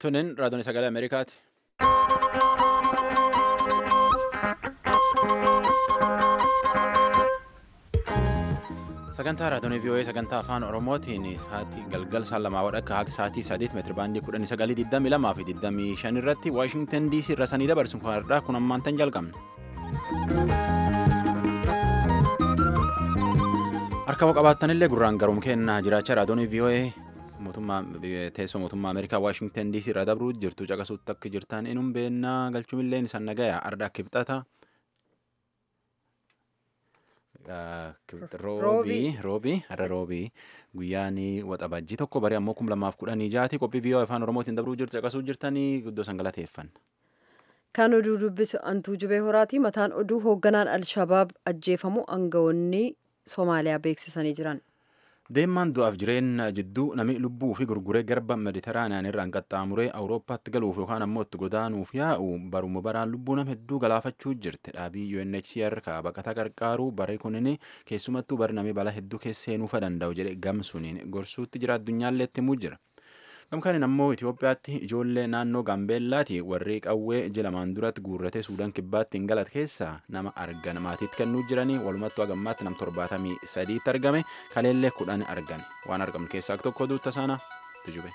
Tunin raadiyoon sagalee Ameerikaati. Sagantaa raadiyoon VOA sagantaa afaan Oromootiin sa'aatii galgal saan lamaa wadhakka haga sa'aatii sadiitti meetira baandii kudhanii sagalii digdamii lamaa fi digdamii shan irratti Waashingtan DC irra sanii dabarsu kanarraa kun ammaantan jalqabne. Harka hoo qabaattanillee gurraan garuun kennaa jiraachaa raadiyoon VOA mootummaa teessoo mootummaa Ameerikaa Waashingtan DC irra dabruu jirtu caqasuutti akka jirtan inum beennaa galchuumilleen isaan nagaya arda akka ibxata. Roobii roobii har'a roobii guyyaan waxabajjii tokko barii ammoo kum lamaaf kudhanii jaati qophii VOA afaan oromootiin dabruu jirtu caqasuu jirtanii guddoo san galateeffanna. Kan oduu dubbisu Antuu Jubee Horaati. Mataan oduu hoogganaan Alshabaab ajjeefamu aangawoonni Somaaliyaa beeksisanii jiran. Deemmaan du'aaf jireenya jidduu namni lubbuu fi gurguree garba mediteraaniyaan irraan qaxxaamuree awurooppaatti galuuf yookaan ammoo itti godaanuuf yaa'u baruma baraan lubbuu nama hedduu galaafachuu jirti. Dhaabii UNHCR baqataa qarqaaruu barri kunin keessumattuu bari namni balaa hedduu keessa seenuufa danda'u jedhe gamsuuniin gorsuutti jira addunyaallee itti himuu jira. Gamkaanin ammoo Itoophiyaatti ijoollee naannoo Gaambeellaati warri qawwee jilamaan duratti guurratee Suudaan kibbaatti hin galat keessaa nama argan maatiitti kennuu jiranii walumattuu hagammaatti nam torbaatamii sadiitti argame kaleellee kudhan argan waan argamu keessaa tokko duutta sana tujube.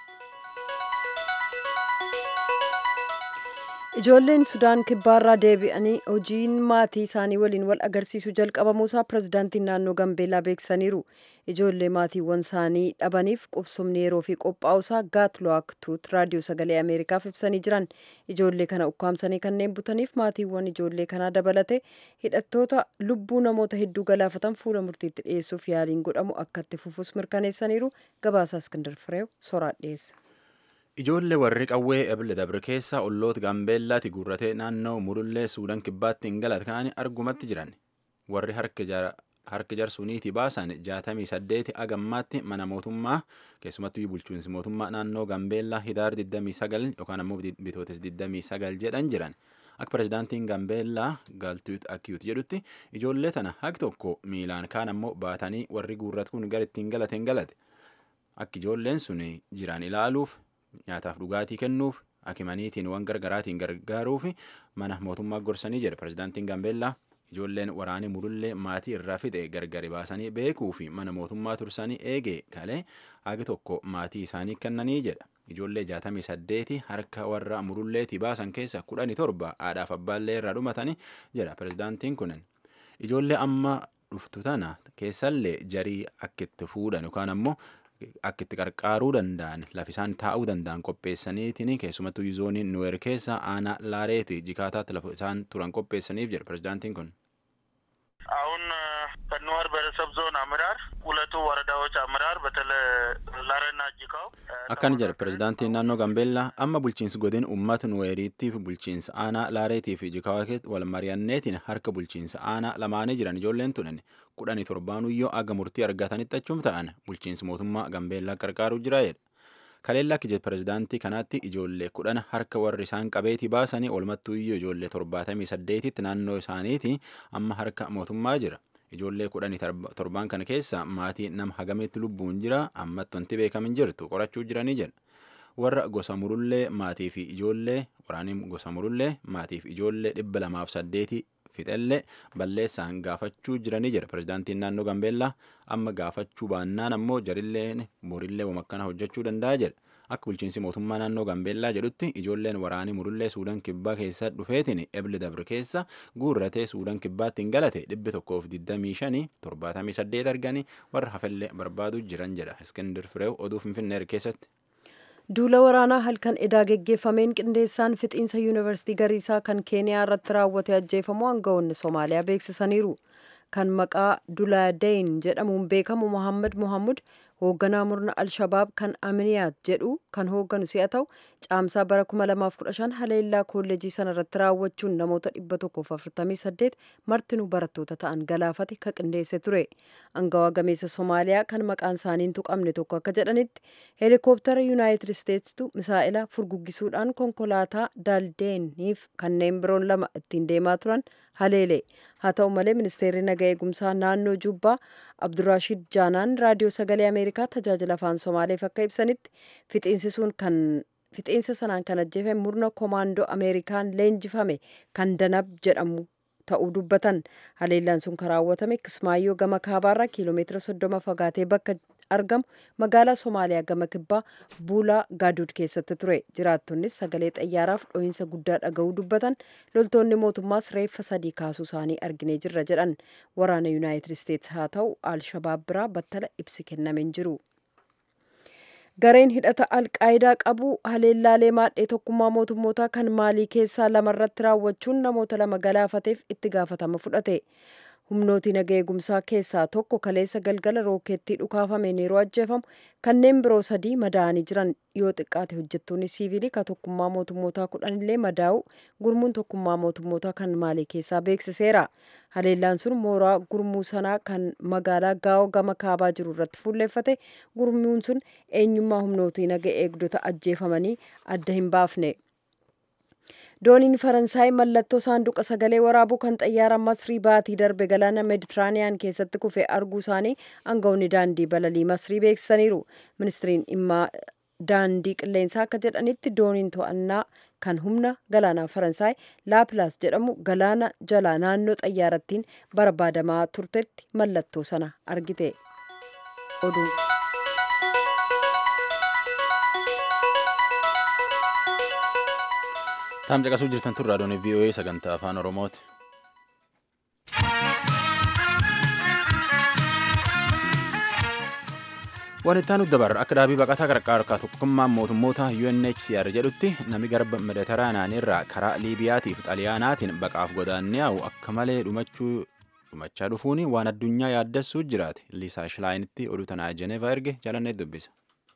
Ijoolleen Sudaan kibbaarraa deebi'anii hojiin maatii isaanii waliin wal agarsiisuu jalqabamuusaa pirezidaantiin naannoo Gambeellaa beeksisaniiru. Ijoollee maatiiwwan isaanii dhabaniif qubsumni yeroo fi qophaa'uusaa gaatlo'aaktuut raadiyoo sagalee Ameerikaaf ibsanii jiran. Ijoollee kana ukkaamsanii kanneen butaniif maatiiwwan ijoollee kanaa dabalate hidhattoota lubbuu namoota hedduu galaafatan fuula murtiitti dhiyeessuuf yaaliin godhamu akka itti fufus mirkaneessaniiru. Gabaasaa Iskindar Fireew soraa dhiyeessa. Ijoollee warri qawwee ebile dabre keessa olloota gaambeellaatti guurratee naannoo murullee suudaan kibbaatti hin galat ka'anii argumatti jiran warri harka jarsuniitii baasan jaatamii saddeeti agammaatti mana mootummaa keessumattuu bulchiinsi mootummaa naannoo gaambeellaa hidaar 29 yookaan ammoo bitootes 29 jedhan jiran akka pirezidaantiin gaambeellaa gaaltuut akkiyuut jedhutti ijoollee tana haqi tokko miilaan kaan ammoo baatanii warri guurrat kun gara ittiin galate hin galate akka ijoolleen sun jiran ilaaluuf nyaataaf dhugaatii kennuuf akimaniitiin waan gargaraatiin gargaaruuf mana mootummaa gorsanii jedhe pirezidaantiin gaambeellaa ijoolleen waraanii murullee maatii irraa fixe gargari baasanii beekuu fi mana mootummaa tursanii eegee kalee hagi tokko maatii isaanii kennanii jedha ijoollee jaatamii saddeeti harka warra murulleetii baasan keessa kudhanii torba haadhaaf abbaallee irraa dhumatanii jedha pirezidaantiin kunin ijoollee amma dhuftu tana keessallee jarii akka itti fuudhan yookaan ammoo akka itti qarqaaruu danda'an lafisaan taa'uu danda'an qopheessaniitiin keessumattuu yuuzooniin nuweer keessa aanaa laareeti jikaataatti lafa isaan turan qopheessaniif jedha pirezidaantiin kun. አሁን ከኑዌር ብሔረሰብ ዞን አመራር ሁለቱ ወረዳዎች አመራር በተለይ ላሬና ጂካው akkana jedha pirezidaantiin naannoo gambeellaa amma bulchiinsi godin uummata nuweeriittii fi bulchiinsa aanaa laareetii fi jikaawaatti wal mari'anneetiin harka bulchiinsa aanaa lamaanii jiran ijoolleen tunan kudhanii torbaanuyyoo aga murtii argatanitti achum ta'an bulchiinsi mootummaa gambeellaa qarqaaruu jira jedha. Kaleellaa akka pirezidaantii kanaatti ijoollee kudhan harka warri isaan qabeetii baasanii walumattuuyyuu ijoollee torbaatamii saddeetitti naannoo isaaniitii amma harka mootummaa jira. Ijoollee kudhanii torbaan kana keessa maatii nama hagamitti lubbuun jira ammatti wanti beekamin jirtu qorachuu jiranii jedha. Warra gosa murullee maatii fi ijoollee waraanii gosa murullee maatii fi ijoollee dhibba lamaaf saddeetii fixellee balleessaan gaafachuu jiranii jedha pirezidaantiin naannoo Gambeellaa amma gaafachuu baannaan ammoo jarilleen borillee wamakkana hojjechuu danda'a jedha. Akka bulchiinsi mootummaa naannoo Gambeellaa jedhutti ijoolleen waraanii murullee Suudaan kibbaa keessa dhufeetiin ebile dabre keessa guurratee Suudaan kibbaatti hin galate dhibbi tokkoof 25 78 arganii warra hafallee barbaaduu jiran jedha. Iskindir Fireew oduu Finfinnee keessatti. Duula waraanaa halkan edaa geggeeffameen qindeessaan fixiinsa yuunivarsiitii Gariisaa kan Keeniyaa irratti raawwate ajjeefamuu aangawoonni Somaaliyaa beeksisaniiru. Kan maqaa Dulaadeyn jedhamuun beekamu Mohaammed Mohaamud hoogganaa murna Alshabaab kan Aminiyaat jedhu kan hoogganu si'a ta'u caamsaa bara 2015 haleellaa kolleejii sana irratti raawwachuun namoota 148 martinuu barattoota ta'an galaafate ka qindeesse ture. Angawaa gameessa Somaaliyaa kan maqaan isaanii hin tuqamne tokko akka jedhanitti heelikooptara Yuunaayitid Isteetsitu misaa'ila furguggisuudhaan konkolaataa Daldeeniif kanneen biroon lama ittiin deemaa turan haleele. Haa ta'u malee ministeerri naga eegumsaa naannoo Jubbaa Abduraashid Jaanaan raadiyoo sagalee Ameerikaa tajaajila afaan Somaaleef akka ibsanitti fixiinsi sun kan fixiinsa sanaan kan ajjeefame murna koomaandoo ameerikaan leenjifame kan danab jedhamu ta'uu dubbatan haleellaan sun kan raawwatame kismaayyoo gama kaabaarraa kiiloomeetira soddoma fagaatee bakka argamu magaalaa somaaliyaa gama kibbaa buulaa gaaduud keessatti ture jiraattonnis sagalee xayyaaraaf dho'iinsa guddaa dhaga'uu dubbatan loltoonni mootummaas reeffa sadii kaasuu isaanii arginee jirra jedhan waraana yuunaayitid isteetsi haa ta'u alshabaab biraa battala ibsi kennameen jiru. gareen hidhata alqaayidaa qabu haleellaalee maadhee tokkummaa mootummootaa kan maalii keessaa lamarratti raawwachuun namoota lama galaafateef itti gaafatama fudhate humnooti naga eegumsaa keessaa tokko kaleessa galgala rookeettii dhukaafameen yeroo ajjeefamu kanneen biroo sadii madaa'anii jiran yoo xiqqaate hojjettoonni siivilii ka tokkummaa mootummootaa kudhanillee madaa'u gurmuun tokkummaa mootummootaa kan maalii keessaa beeksiseera haleellaan sun mooraa gurmuu sanaa kan magaalaa gaa'oo gama kaabaa jiru irratti fuulleeffate gurmuun sun eenyummaa humnootii naga eegdota ajjeefamanii adda hin baafne. dooniin faransaay mallattoo saanduqa sagalee waraabuu kan xayyaara masrii baatii darbe galaana meeditiraaniyaan keessatti kufe arguu isaanii aangawoonni daandii balalii masrii beeksisaniiru ministiriin dhimma daandii qilleensaa akka jedhanitti dooniin to'annaa kan humna galaanaa faransaay laapilaas jedhamu galaana jalaa naannoo xayyaarattiin barbaadamaa turtetti mallattoo sana argite oduu Taam caqasuu jirtan tun raadiyoon VOA sagantaa afaan Oromooti. Waan itti aanutti dabarra akka dhaabii baqataa qarqaarkaa tokkummaan mootummoota UNHCR jedhutti nami garba mediteraanaan irraa karaa Liibiyaatiif xaliyaanaatiin baqaaf godaanniyaa'u akka malee dhumachuu dhumachaa dhufuun waan addunyaa yaaddessuu jiraate Liisaa Shilaayinitti oduu tanaa Jeneevaa erge jaalannee dubbisa.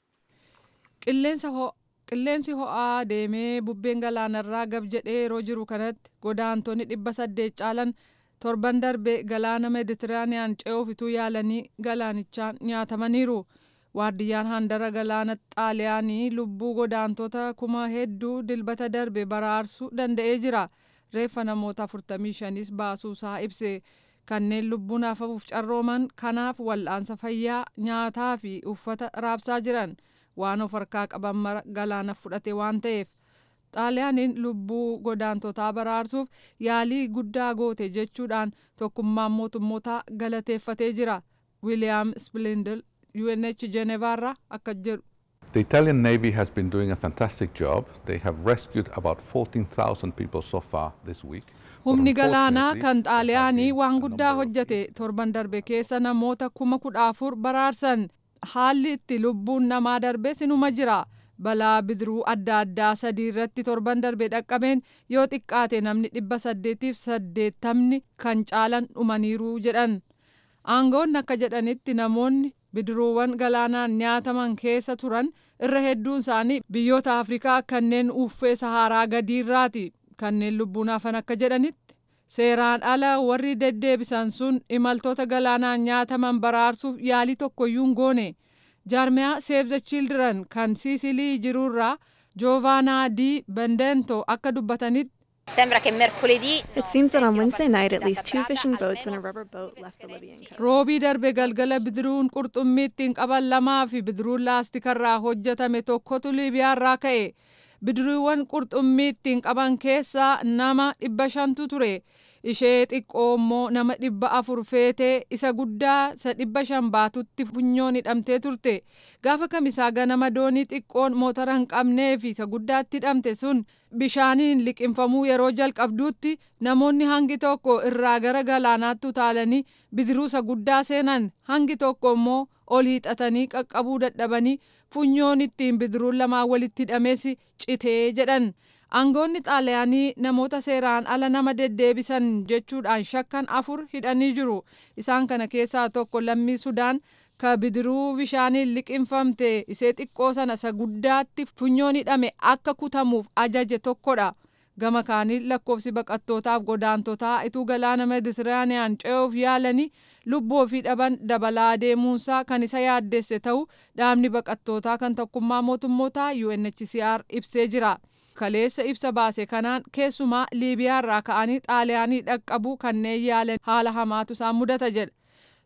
qilleensi ho'aa deemee bubbeen galaanarraa gab jedhee yeroo jiru kanatti godaantonni dhibba saddeet caalan torban darbe galaana meeditiraaniyaan ce'uuf ituu yaalanii galaanichaan nyaatamaniiru waardiyyaan handara galaana xaaliyaanii lubbuu godaantota kuma hedduu dilbata darbe baraarsuu danda'ee jira reeffa namoota 45s baasuusaa ibse kanneen lubbuun hafuuf carrooman kanaaf wal'aansa fayyaa nyaataa fi uffata raabsaa jiran. waan of harkaa qaban mara galaana fudhate waan ta'eef xaaliyaaniin lubbuu godaantotaa baraarsuuf yaalii guddaa goote jechuudhaan tokkummaan mootummootaa galateeffatee jira wiiliyaam splindel UNH Genevaarraa akka jedhu. The Italian Navy has been doing a fantastic job. They have rescued about 14,000 people so far this week. Humni galaanaa kan xaaliyaanii waan guddaa hojjate torban darbe keessa namoota kuma kudha afur baraarsan haalli itti lubbuun namaa darbe sinuma jira balaa bidiruu adda addaa sadii irratti torban darbe dhaqqabeen yoo xiqqaate namni dhibba saddeetiif saddeettamni kan caalan dhumaniiru jedhan aangoonni akka jedhanitti namoonni bidiruuwwan galaanaan nyaataman keessa turan irra hedduun isaanii biyyoota afrikaa kanneen uffee saharaa gadiirraati kanneen lubbuun hafan akka jedhanitti seeraan ala warri deddeebisan sun imaltoota galaanaan nyaataman baraarsuuf yaalii tokkoyyuu hin goone jaarmiyaa save the children kan siisilii jirurraa joovanaa di bendento akka dubbatanitti Sembra che mercoledì It seems that on Wednesday night, at least two fishing boats and a rubber boat left the Libyan coast. roobii darbe galgala bidiruun qurxummii ittiin qaban lamaa fi bidiruun laastikarraa hojjetame tokkotu liibiyaarraa ka'e bidiruuwwan qurxummii ittiin qaban keessaa nama dhibba shantu ture ishee xiqqoo immoo nama dhibba afur feetee isa guddaa isa dhibba shan baatutti funyoon hidhamtee turte gaafa kamisaa ganama doonii xiqqoon motora hin qabnee fi isa guddaatti hidhamte sun bishaaniin liqinfamuu yeroo jalqabduutti namoonni hangi tokko irraa gara galaanaatti utaalanii bidiruu isa guddaa seenan hangi tokko immoo ol hiixatanii qaqqabuu dadhabanii funyoon ittiin bidiruun lamaan walitti hidhames citee jedhan. aangoonni xaaliyaanii namoota seeraan ala nama deddeebisan jechuudhaan shakkan afur hidhanii jiru isaan kana keessaa tokko lammii sudaan ka bidiruu bishaaniin liqinfamte isee xiqqoo sana isa guddaatti funyoon hidhame akka kutamuuf ajaje tokkodha gama kaaniin lakkoofsi baqattootaaf godaantotaa ituu galaana meditiraaniyaan ce'uuf yaalanii lubbuu ofii dhaban dabalaa deemuunsaa kan isa yaaddesse ta'uu dhaabni baqattootaa kan tokkummaa mootummootaa UNHCR ibsee jira. kaleessa ibsa baase kanaan keessumaa liibiyaarraa ka'anii xaaliyaanii dhaqqabuu kanneen yaalan haala hamaatu isaan mudata jedha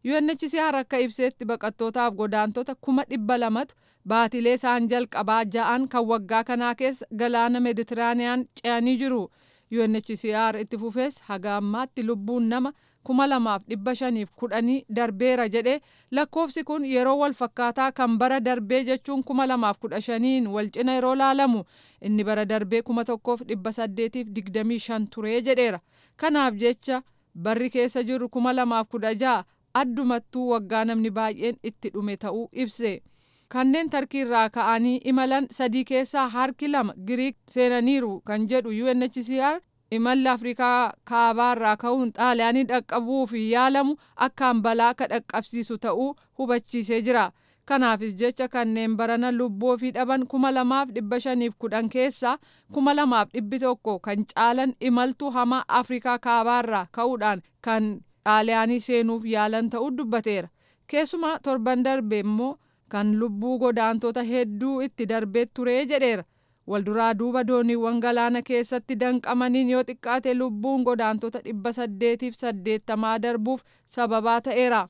UNHCR akka ibseetti baqattootaaf godaantota kuma dhibba lamatu baatilee isaan jalqabaa ja'an kan waggaa kanaa keessa galaana meeditiraaniyaan ce'anii jiru. UNHCR itti fufees haga ammaatti lubbuun nama kuma lamaaf dhibba shaniif kudhanii darbeera jedhe lakkoofsi kun yeroo wal fakkaataa kan bara darbee jechuun kuma lamaaf kudha shaniin wal cina yeroo laalamu inni bara darbee kuma tokkoof dhibba saddeetiif digdamii shan turee jedheera. Kanaaf jecha barri keessa jiru kuma lamaaf kudha ja'a addumattuu waggaa namni baay'een itti dhume ta'uu ibse. Kanneen tarkiirraa ka'anii imalan sadii keessaa harki lama Giriik seenaniiru kan jedhu UNHCR imalli Afrikaa kaabaarraa ka'uun xaaliyaanii dhaqqabuuf yaalamu akkaan balaa ka dhaqqabsiisu ta'uu hubachiisee jira. Kanaafis jecha kanneen barana lubbuu ofii dhaban kuma lamaaf dhibba shaniif kudhan keessaa kuma lamaaf dhibbi tokko kan caalan imaltuu hamaa Afrikaa kaabaarraa ka'uudhaan kan xaaliyaanii seenuuf yaalan ta'uu dubbateera. Keessumaa torban darbe immoo kan lubbuu godaantota hedduu itti darbee turee jedheera. Walduraa duuba dooniiwwan galaana keessatti danqamaniin yoo xiqqaate lubbuun godaantota dhibba saddeetiif saddeettamaa darbuuf sababaa ta'eera.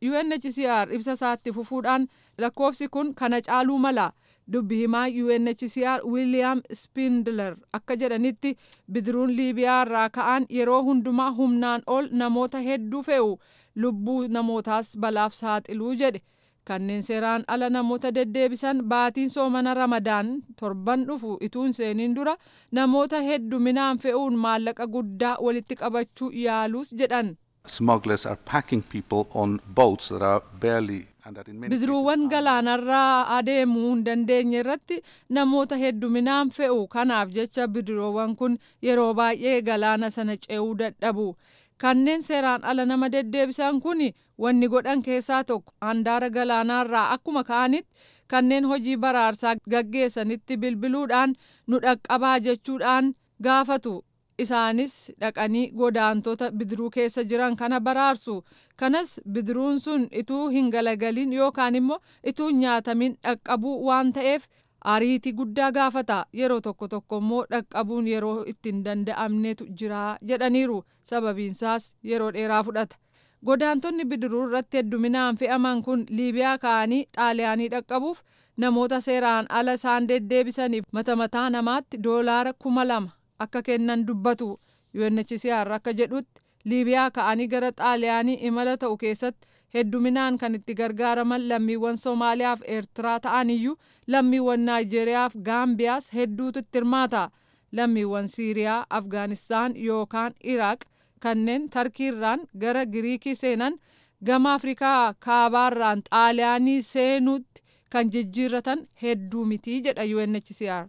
UNHCR ibsa isaatti fufuudhaan lakkoofsi kun kana caaluu mala. Dubbi himaa UNHCR William Spindler akka jedhanitti bidiruun Liibiyaa irraa ka'an yeroo hundumaa humnaan ol namoota hedduu fe'u lubbuu namootaas balaaf saaxiluu jedhe. Kanneen seeraan ala namoota deddeebisan baatiin soomana Ramadaan torban dhufu ituun seeniin dura namoota hedduminaan fe'uun maallaqa guddaa walitti qabachuu yaaluus jedhan. Smugglers are packing people on boats that are barely bidiruuwwan galaanarraa adeemuu hin dandeenye irratti namoota hedduminaan fe'u kanaaf jecha bidiruuwwan kun yeroo baay'ee galaana sana ce'uu dadhabu kanneen seeraan ala nama deddeebisan kun wanni godhan keessaa tokko handaara galaanaarraa akkuma ka'anitti kanneen hojii baraarsaa gaggeessanitti bilbiluudhaan nu dhaqqabaa jechuudhaan gaafatu isaanis dhaqanii godaantota bidiruu keessa jiran kana baraarsu kanas bidiruun sun ituu hin galagalin yookaan immoo ituu hin nyaatamin dhaqqabuu waan ta'eef ariitii guddaa gaafata yeroo tokko tokko immoo dhaqqabuun yeroo itti hin danda'amnetu jira jedhaniiru sababiinsaas yeroo dheeraa fudhata. godaantonni bidiruu irratti hedduminaan fe'aman kun liibiyaa ka'anii xaaliyaanii dhaqqabuuf namoota seeraan ala isaan deddeebisaniif mata mataa namaatti doolaara kuma lama akka kennan dubbatu UNHCR akka jedhutti liibiyaa ka'anii gara xaaliyaanii imala ta'u keessatti hedduminaan kan itti gargaaraman lammiiwwan Somaaliyaa fi Eertiraa ta'an iyyuu lammiiwwan Naayijeeriyaa fi Gaambiyaas hedduutu itti hirmaata. Lammiiwwan Siiriyaa, Afgaanistaan yookaan Iraaq kanneen tarkiirraan gara Giriikii seenan gama Afrikaa kaabaarraan xaaliyaanii seenuutti kan jijjiirratan hedduu mitii jedha UNHCR.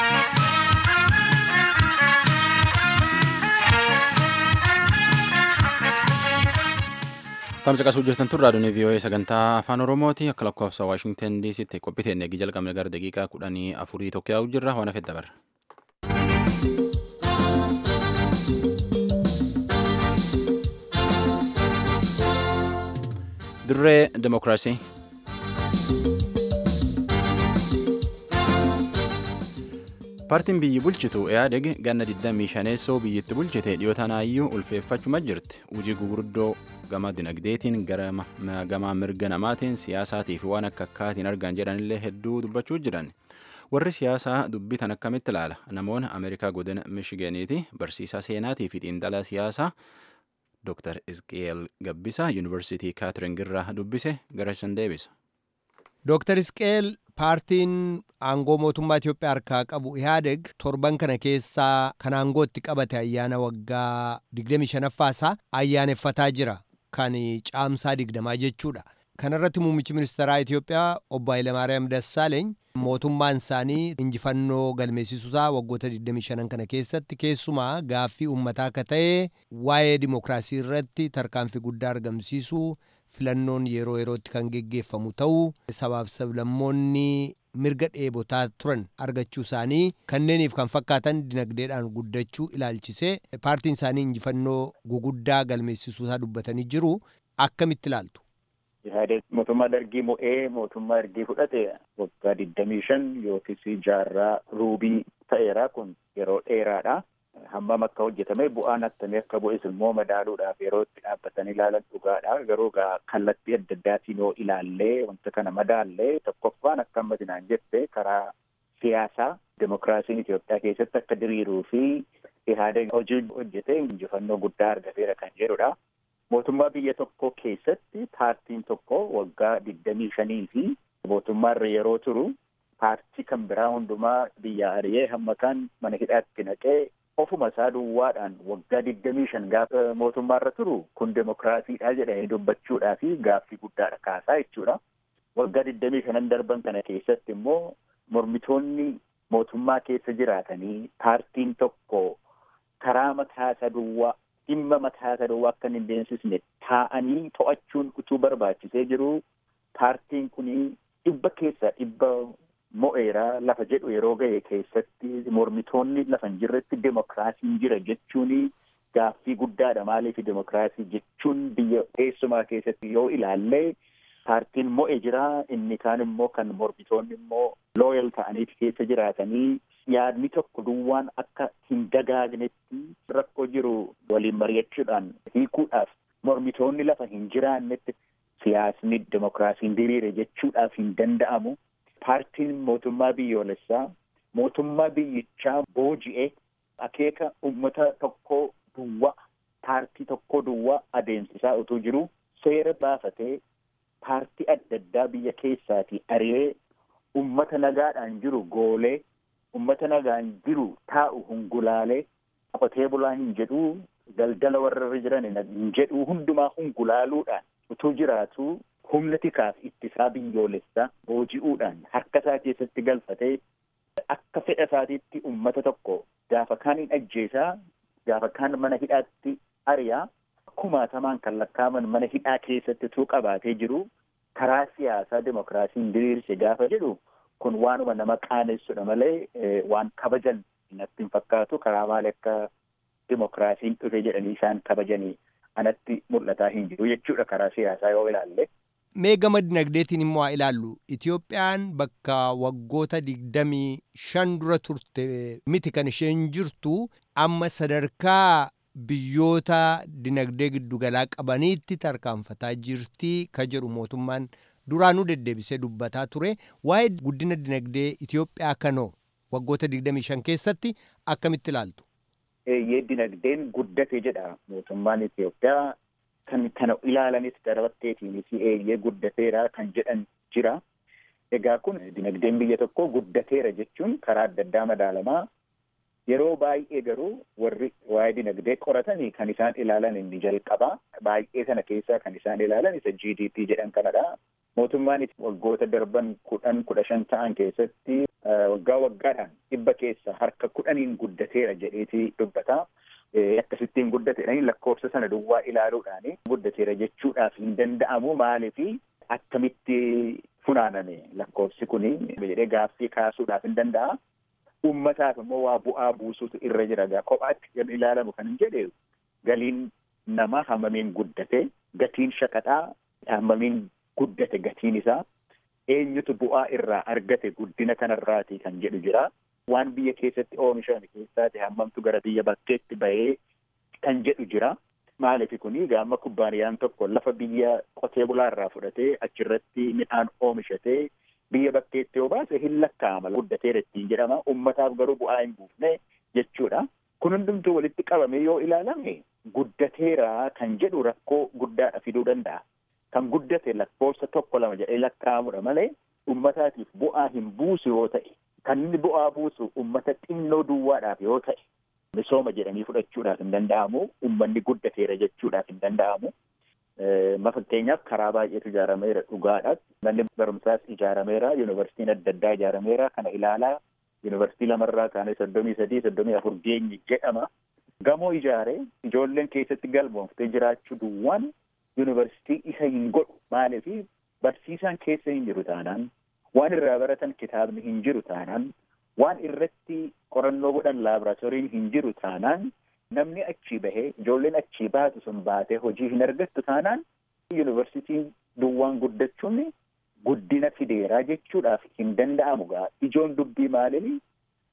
Tamsa qasuu jirtan tun raadiyoon VOA sagantaa afaan Oromooti akka lakkoofsa Waashingtan DCtti qophiiteen eegi jalqabne gara daqiiqaa kudhanii afurii tokko yaa'u jirra waan hafedda barra. Dirree Demokiraasii. Paartiin biyyi bulchitu EADEG ganna 25 biyyatti bulchite dhiyootanaayyuu ulfeeffachuma jirti. Hojii gurguddoo gama dinagdeetiin gama mirga namaatiin siyaasaatii fi waan akka akkaatiin argan jedhanillee hedduu dubbachuu jiran. Warri siyaasaa dubbitan akkamitti ilaala? Namoonni Ameerikaa godina Michiganiiti barsiisaa seenaatii fi xiinxalaa siyaasaa Dr. Isqeel Gabbisaa Yuunivarsiitii Kaatering irraa dubbise gara isan deebisa. Dr. Isqeel paartiin aangoo mootummaa Itoophiyaa harkaa qabu Ihaadeg torban kana keessaa kan aangoo itti qabate ayyaana waggaa 25ffaasaa ayyaaneffataa jira kan caamsaa 20 jechuudha. Kana irratti muummichi ministeeraa Itoophiyaa obbo Hayilamaariyaam Dassaaleeny mootummaan isaanii injifannoo galmeessisuusaa waggoota 25 kana keessatti keessumaa gaaffii uummataa akka ta'e waa'ee dimokiraasii irratti tarkaanfii guddaa argamsiisuu filannoon yeroo yerootti kan geggeeffamu ta'uu sabaaf sablammoonni mirga dheebotaa turan argachuu isaanii kanneeniif kan fakkaatan dinagdeedhaan guddachuu ilaalchisee paartiin isaanii injifannoo guguddaa galmeessisuusaa dubbatanii jiru akkamitti ilaaltu. Ihaadeg mootummaa dargii mo'ee mootummaa ergii fudhate waggaa digdamii shan yookiis jaarraa ruubii ta'eera kun yeroo dheeraadha. hammam akka hojjetame bu'aan attamii akka bu'es immoo madaaluudhaaf yeroo itti dhaabbatanii ilaalan dhugaadha. Garuu kallattii adda addaatiin yoo ilaallee wanta kana madaallee tokkoffaan akka ammatinaan jette karaa siyaasaa demokiraasiin Itoophiyaa keessatti akka diriiruu fi ihaadeen hojii hojjetee injifannoo guddaa argateera kan jedhudha. Mootummaa biyya tokko keessatti paartiin tokko waggaa digdamii shanii fi mootummaarra yeroo turu paartii kan biraa hundumaa biyya ari'ee hamma kan mana hidhaatti naqee ofuma isaa duwwaadhaan waggaa digdamii shan gaafa mootummaarra turu kun demokiraasiidha jedhanii dubbachuudhaa fi gaaffii guddaadha kaasaa jechuudha. Waggaa digdamii shanan darban kana keessatti immoo mormitoonni mootummaa keessa jiraatanii paartiin tokko karaa mataa isa duwwaa dhimma mataa isa duwwaa akka hin deemsisne taa'anii to'achuun utuu barbaachisee jiru paartiin kun dhibba keessa dhibba mo'eeraa lafa jedhu yeroo ga'e keessatti mormitoonni lafa hin jirretti demokiraasiin jira jechuun gaaffii guddaadha maaliif demokiraasii jechuun biyya eessumaa keessatti yoo ilaallee paartiin mo'e jira inni kaan immoo kan mormitoonni immoo looyal ta'aniiti keessa jiraatanii yaadni tokko duwwaan akka hin dagaagnetti rakkoo jiru waliin mari'achuudhaan hiikuudhaaf mormitoonni lafa hin jiraannetti siyaasni demokiraasiin diriire jechuudhaaf hin danda'amu. Paartiin mootummaa biyyoolessaa mootummaa biyyichaa booji'ee akeeka uummata tokkoo duwwaa paartii tokkoo duwwaa adeemsisaa utuu jiru seera baafatee paartii adda addaa biyya keessaatii ari'ee uummata nagaadhaan jiru goolee uummata nagaan jiru taa'u hungulaalee qotee bulaa hin jedhuu daldala warra jiran hin jedhuu hundumaa hungulaaluudhaan utuu jiraatu humna tikaaf ittisaa biyyoolessaa booji'uudhaan harka isaa keessatti galfatee akka fedha isaatiitti uummata tokko gaafa kaan hin ajjeesaa gaafa kaan mana hidhaatti ari'aa kumaatamaan kan lakkaaman mana hidhaa keessatti utuu qabaatee jiru karaa siyaasaa demokiraasiin diriirse gaafa jedhu kun waanuma nama qaanessudha malee waan kabajan natti hin fakkaatu karaa maali akka demokiraasiin dhufe jedhanii isaan kabajanii anatti mul'ataa hin jiru jechuudha karaa siyaasaa yoo ilaalle. Mee gama dinagdeetiin immoo haa ilaallu. Itoophiyaan bakka waggoota digdamii shan dura turte miti kan isheen jirtu amma sadarkaa biyyoota dinagdee giddugalaa qabaniitti tarkaanfataa jirti ka jedhu mootummaan duraanuu deddeebisee dubbataa ture. Waa'ee guddina dinagdee Itoophiyaa kanoo waggoota digdamii shan keessatti akkamitti ilaaltu? Eeyyee dinagdeen guddate jedha mootummaan Itoophiyaa. kan kana ilaalanis darbatteetiinis eeyyee guddateera kan jedhan jira. Egaa kun dinagdeen biyya tokko guddateera jechuun karaa adda addaa madaalamaa. Yeroo baay'ee garuu warri waa'ee dinagdee qoratanii kan isaan ilaalan inni jalqabaa. Baay'ee sana keessaa kan isaan ilaalan isa GDP jedhan kanadha. Mootummaan waggoota darban kudhan kudha shan ta'an keessatti waggaa waggaadhaan dhibba keessa harka kudhaniin guddateera jedheeti dubbata. akkasittiin guddateedhaan lakkoofsa sana duwwaa ilaaluudhaan guddateera jechuudhaaf hin danda'amu maaliif akkamitti funaaname lakkoofsi kun jedhee gaaffii kaasuudhaaf hin danda'a. Uummataaf immoo waa bu'aa buusuutu irra jira gaa kophaatti kan ilaalamu kan hin jedhe galiin nama hammamiin guddate gatiin shaqaxaa hammamiin guddate gatiin isaa eenyutu bu'aa irraa argate guddina kanarraati kan jedhu jira. waan biyya keessatti oomishan keessaati hammamtu gara biyya bakkeetti bahee kan jedhu jira. Maaliif kuni gaama kubbaaniyaan tokko lafa biyya qotee bulaarraa fudhatee achirratti midhaan oomishatee biyya bakkeetti yoo baase hin lakkaa'ama guddateera ittiin jedhama. Uummataaf garuu bu'aa hin buufne jechuudha. Kun hundumtuu walitti qabamee yoo ilaalame guddateera kan jedhu rakkoo guddaadha fiduu danda'a. Kan guddate lakkoofsa tokko lama jedhee lakkaa'amudha malee uummataatiif bu'aa hin buusu yoo ta'e kan inni bu'aa buusu uummata xinnoo duwwaadhaaf yoo ta'e misooma jedhanii fudhachuudhaaf hin danda'amu uummanni guddateera jechuudhaaf hin danda'amu. Fakkeenyaaf karaa baay'eetu ijaarameera dhugaadha. Manni barumsaas ijaarameera. Yuunivarsiitiin adda addaa ijaarameera. Kana ilaalaa yuunivarsiitii lamarraa kaanee soddomii sadii soddomii afur geenye jedhama. Gamoo ijaaree ijoolleen keessatti galmooftee jiraachuu duwwaan yuunivarsiitii isa hin godhu. Maaliif barsiisaan keessa hin jiru taanaan waan irraa baratan kitaabni hin jiru taanaan waan irratti qorannoo godhan laaboraatooriin hin jiru taanaan namni achii bahee ijoolleen achii baatu sun baatee hojii hin argattu taanaan yuunivarsiitiin duwwaan guddachuun guddina fideeraa jechuudhaaf hin danda'amu gaa ijoon dubbii maaliin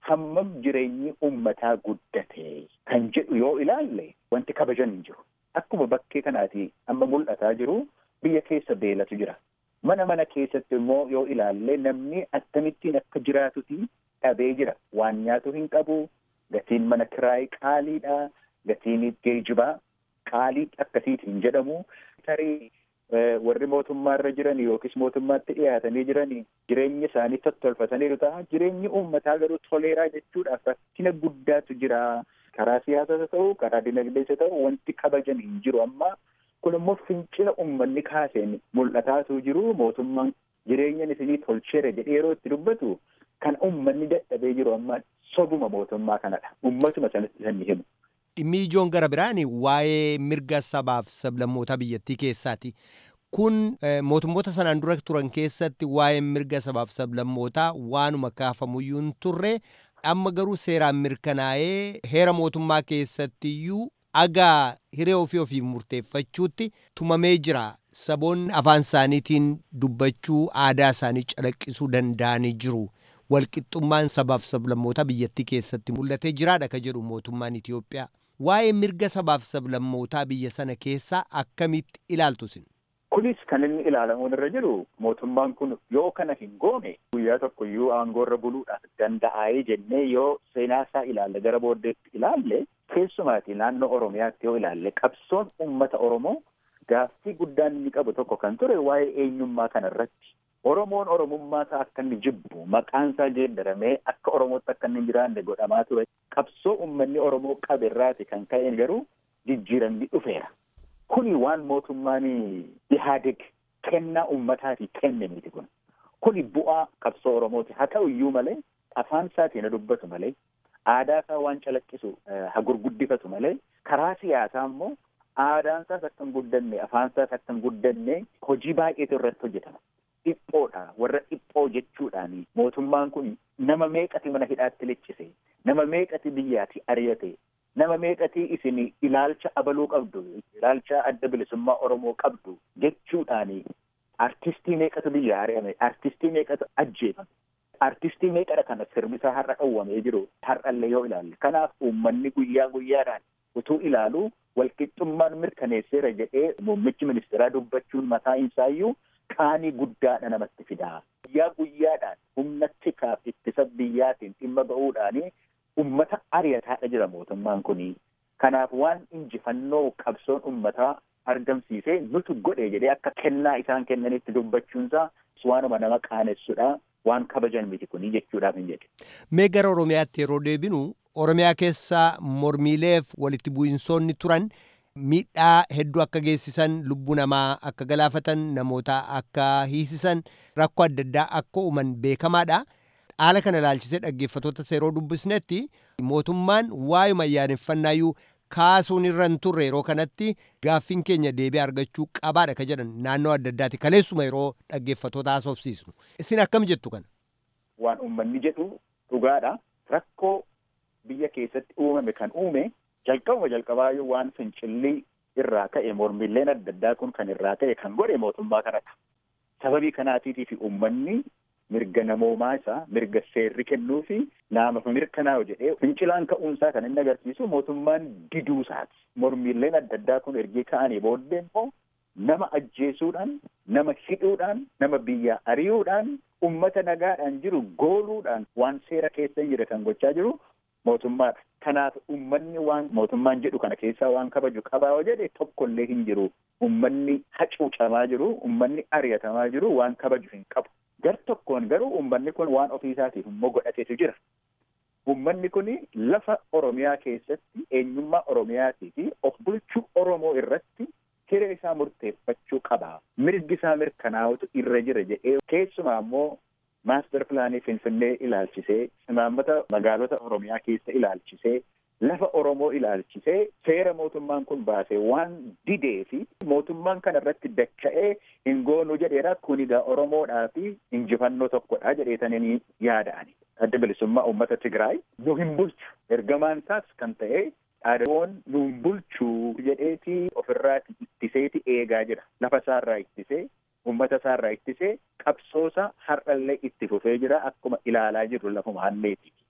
hammam jireenyi ummataa guddate kan jedhu yoo ilaalle wanti kabajan hin jiru. Akkuma bakkee kanaati amma mul'ataa jiru biyya keessa beelatu jira. Mana mana keessatti immoo yoo ilaalle namni akkamittiin akka jiraatuti dhabee jira. Waan nyaatu hin qabu, gatiin mana kiraayii qaaliidha, gatiin geejibaa qaalii akkasiitiin jedhamu. Tarii warri mootummaarra jiran yookiis mootummaatti dhiyaatanii jiran jireenya isaanii tottolfataniiru ta'a. Jireenyi uummataa garuu toleeraa jechuudhaaf rakkina guddaatu jira. Karaa siyaasaa ta'u, karaa dinagdees ta'u wanti kabajan hin jiru amma. Kun immoo fincila uummanni kaaseen mul'ataatu jiru. Mootummaan jireenya isinii tolcheera jedhee yeroo itti dubbatu kan uummanni dadhabee jiru amma sobuma mootummaa kanadha. Uummatuma sanatti san himu. Dhimmi ijoon gara biraan waa'ee mirga sabaaf sablammootaa biyyattii keessaati. Kun mootummoota sanaan dura turan keessatti waa'ee mirga sabaaf sablammootaa waanuma kaafamuyyuu hin turre amma garuu seeraan mirkanaa'ee heera mootummaa keessattiyyuu agaa hiree ofii ofiif murteeffachuutti tumamee jira. Saboonni afaan isaaniitiin dubbachuu aadaa isaanii calaqqisuu danda'anii jiru. Walqixxummaan sabaaf sablammootaa biyyattii keessatti mul'atee jiraadha ka jedhu mootummaan Itoophiyaa. Waa'ee mirga sabaaf sablammootaa biyya sana keessaa akkamitti ilaaltu isin? Kunis kan inni ilaalamuun irra jiru mootummaan kun yoo kana hin goone guyyaa tokko iyyuu aangoorra buluudhaaf danda'aayee jennee yoo seenaa isaa ilaalle gara booddeetti ilaalle keessumaati naannoo Oromiyaatti yoo ilaalle qabsoon uummata Oromoo gaaffii guddaan inni qabu tokko kan ture waa'ee eenyummaa kana irratti. Oromoon Oromummaa isaa akka inni jibbu maqaan isaa geeddaramee akka Oromootti akka inni hin jiraanne godhamaa ture. Qabsoo uummanni Oromoo qabe irraati kan ka'een garuu jijjiiramni dhufeera. Kuni waan mootummaan Ihaadeg kennaa uummataati kenne miti kun. Kuni bu'aa qabsoo Oromooti. Haa ta'u iyyuu malee afaan isaatiin dubbatu malee aadaa isaa waan calaqqisu haa gurguddifatu malee karaa siyaasaa immoo aadaan isaas akka hin guddanne afaan isaas akka hin guddanne hojii baay'eetu irratti hojjetama. Dhiphoodha warra dhiphoo jechuudhaan mootummaan kun nama meeqati mana hidhaatti liccise nama meeqati biyyaati ari'ate nama meeqati isin ilaalcha abaluu qabdu ilaalcha adda bilisummaa Oromoo qabdu jechuudhaan artistii meeqatu biyya ari'ame artistii meeqatu ajjeefame artistii meeqadha kana sirbisaa har'a dhowwamee jiru har'allee yoo ilaalle kanaaf uummanni guyyaa guyyaadhaan utuu ilaalu walqixxummaan mirkaneesseera jedhee muummichi ministeeraa dubbachuun mataa isaayyuu qaanii guddaadha namatti fidaa. Guyyaa guyyaadhaan humna tikaaf ittisa biyyaatiin dhimma ba'uudhaani ummata ari'ataadha jira mootummaan kuni. Kanaaf waan injifannoo qabsoon ummataa argamsiisee nutu godhe jedhee akka kennaa isaan kennanitti dubbachuunsaa waanuma nama qaanessudha. Waan kabajan miti kuni jechuudhaaf hin jedhe. Mee gara Oromiyaatti yeroo deebinu Oromiyaa keessa mormiileef walitti bu'insoonni turan miidhaa hedduu akka geessisan lubbuu namaa akka galaafatan namoota akka hiisisan rakkoo adda addaa akka uuman beekamaadha. Haala kana ilaalchisee dhaggeeffatoota yeroo dubbisnetti mootummaan waa'uma ayyaaneffannaayyuu kaasuun irra hin turre yeroo kanatti gaaffiin keenya deebii argachuu qabaadha ka jedhan naannoo adda addaati kaleessuma yeroo dhaggeeffatoota haasofsiisnu. Isin akkam jettu kana? Waan uummanni jedhu dhugaadha. Rakkoo biyya keessatti uumame kan uume jalqabuma jalqabaayyuu waan fincillii irraa ka'e mormiileen adda addaa kun kan irraa ka'e kan godhe mootummaa kanadha. Sababii kanaatiitii fi uummanni mirga namoomaa isaa mirga seerri kennuu fi naamaaf mirkanaa'u jedhee fincilaan ka'uunsaa kan inni agarsiisu mootummaan diduu isaati. Mormiileen adda addaa kun ergee ka'anii booddee immoo nama ajjeesuudhaan, nama hidhuudhaan, nama biyya ari'uudhaan, ummata nagaadhaan jiru gooluudhaan waan seera keessa hin jirre kan gochaa jiru mootummaadha. Kanaaf ummanni waan mootummaan jedhu kana keessaa waan kabaju qabaa yoo jedhe tokkollee hin jiru. Ummanni hacuucamaa jiru, ummanni ari'atamaa jiru waan kabaju hin qabu. Gar tokkoon garuu ummanni kun waan ofiisaatiif immoo godhateetu jira. Ummanni kun lafa Oromiyaa keessatti eenyummaa Oromiyaatii fi of bulchuu Oromoo irratti hiree isaa murteeffachuu qaba. Mirgi isaa mirkanaa'utu irra jira jedhee keessumaa immoo maaster pilaanii Finfinnee ilaalchisee imaammata magaalota Oromiyaa keessa ilaalchisee lafa Oromoo ilaalchisee seera mootummaan kun baasee waan didee fi mootummaan kana irratti dacha'ee hin goonu jedheera kun egaa Oromoodhaa fi injifannoo tokkodha jedheetanii yaada'ani. Adda bilisummaa uummata Tigraay nu hin bulchu ergamaan isaas kan ta'e dhaadawoon nu hin bulchu jedheeti ofirraa ittiseeti eegaa jira. Lafa isaarraa ittisee uummata isaarraa ittisee qabsoosa har'allee itti fufee jira akkuma ilaalaa jirru lafuma halleeti.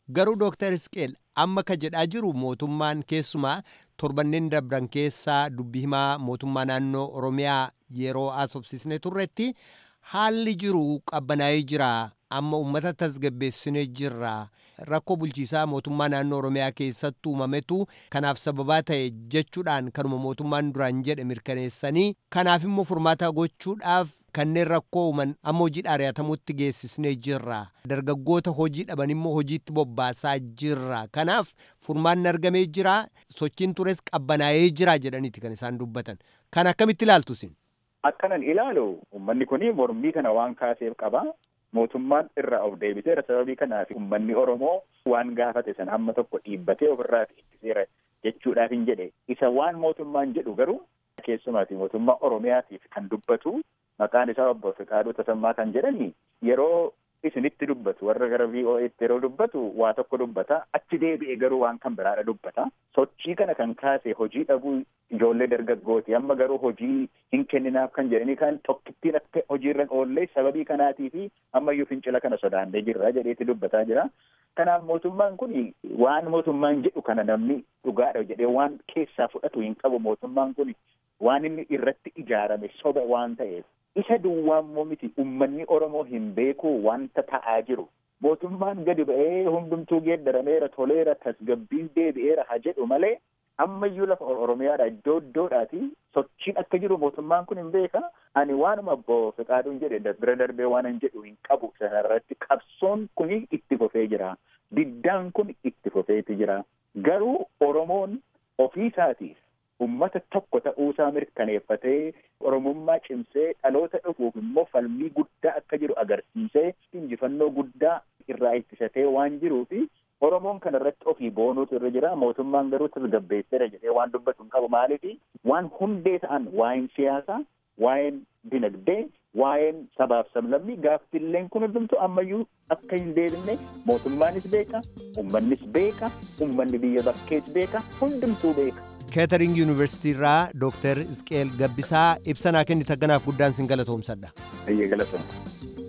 garuu dooktar isqeel amma ka jedhaa jiru mootummaan keessumaa torbanneen dabran keessaa dubbii himaa mootummaa naannoo oromiyaa yeroo asobsisne turretti haalli jiru qabbanaa'ee jira amma ummata tasgabbeessine jirra rakkoo bulchiisaa mootummaa naannoo oromiyaa keessatti uumametu kanaaf sababaa ta'e jechuudhaan kanuma mootummaan duraan jedhe mirkaneessanii kanaaf immoo furmaata gochuudhaaf kanneen rakkoo uuman amma hojii ari'atamutti geessisnee jirra dargaggoota hojii dhaban immoo hojiitti bobbaasaa jirra kanaaf furmaanni argamee jira sochiin tures qabbanaa'ee jira jedhaniiti kan isaan dubbatan kan akkamitti ilaaltu isin. Akkanan ilaalu uummanni kun mormii kana waan kaaseef qaba. Mootummaan irraa of deebiseera sababii kanaaf uummanni Oromoo waan gaafate sana hamma tokko dhiibbatee ofirraa ittiseera jechuudhaaf hin jedhe. Isa waan mootummaan jedhu garuu keessumaati mootummaa Oromiyaatiif kan dubbatu maqaan isaa obbo Fiqaaduu Tasammaa kan jedhani yeroo isinitti dubbatu warra gara VOA'tti yeroo dubbatu waa tokko dubbata achi deebi'ee garuu waan kan biraadha dubbata sochii kana kan kaase hojii dhabuu ijoollee dargaggooti amma garuu hojii hin kenninaaf kan jedhanii kan tokkittiin akka hojiirra oollee sababii kanaatii fi ammayyuu fincila kana sodaannee jirra jedheeti dubbataa jira. Kanaaf mootummaan kun waan mootummaan jedhu kana namni dhugaadha jedhee waan keessaa fudhatu hin qabu mootummaan kun waan inni irratti ijaarame soba waan ta'eef isa duwwaammoo miti ummanni Oromoo hin beeku wanta ta'aa jiru. Mootummaan gadi ba'ee hundumtuu geeddarameera toleera tasgabbiin deebi'eera ha jedhu malee ammayyuu lafa Oromiyaadha iddoo iddoodhaati sochiin akka jiru mootummaan kun hin beeka. Ani waanuma obbo Fiqaaduun jedhe bira darbee waan hin jedhu hin qabu sanarratti qabsoon kun itti fufee jira. Diddaan kun itti fufeeti jira. Garuu Oromoon ofii isaatiif ummata tokko ta'uusaa mirkaneeffatee oromummaa cimsee dhaloota dhufuuf immoo falmii guddaa akka jiru agarsiisee injifannoo guddaa irraa ittisatee waan jiruufi oromoon kana irratti ofii boonuutu irra jira mootummaan garuu tasgabbeesseera jedhee waan dubbatu hin qabu maaliifi waan hundee ta'an waa'een siyaasaa waa'een dinagdee waa'een sabaaf sablammii gaaffiilleen kun hundumtu ammayyuu akka hin deebine mootummaanis beeka ummannis beeka ummanni biyya bakkees beeka hundumtuu beeka. keetering yuunivarsiitii irraa dooktar isqeel gabbisaa ibsanaa kennite ganaaf guddaan sin galatoomsadha. Ayyee galatooma.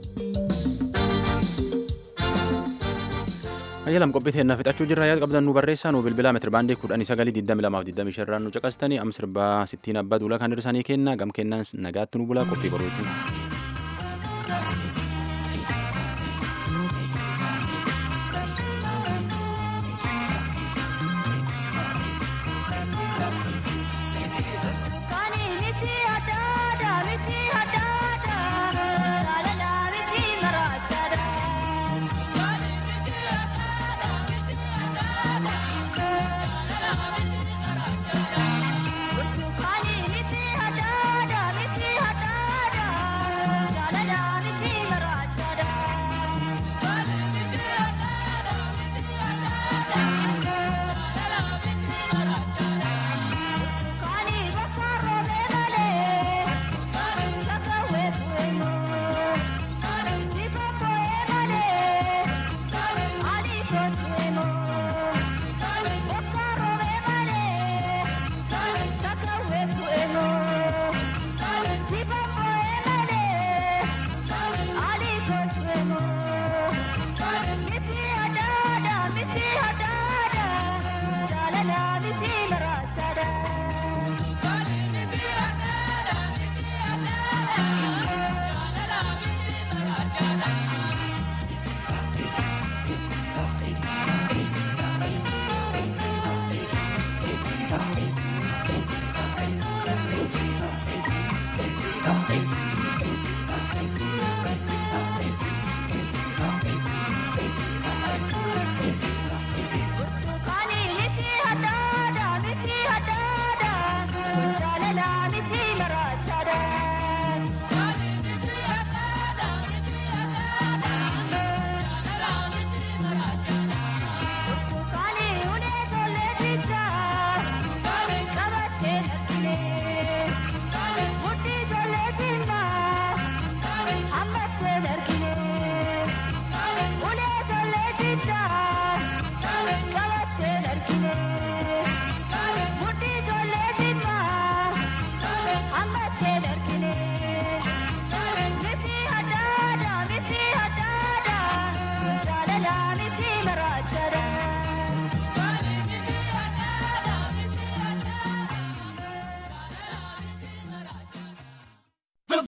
Ayyalam qophii teennaa fixachuu jirra yaada qabdan nu barreessaa nu bilbilaa meetira baandii kudhanii sagalii digdami lamaaf digdami sharraan nu caqastanii am sirbaa sittiin abbaa duula kan hirsanii kenna gam kennaan nagaatti nu bulaa qophii boruutiin.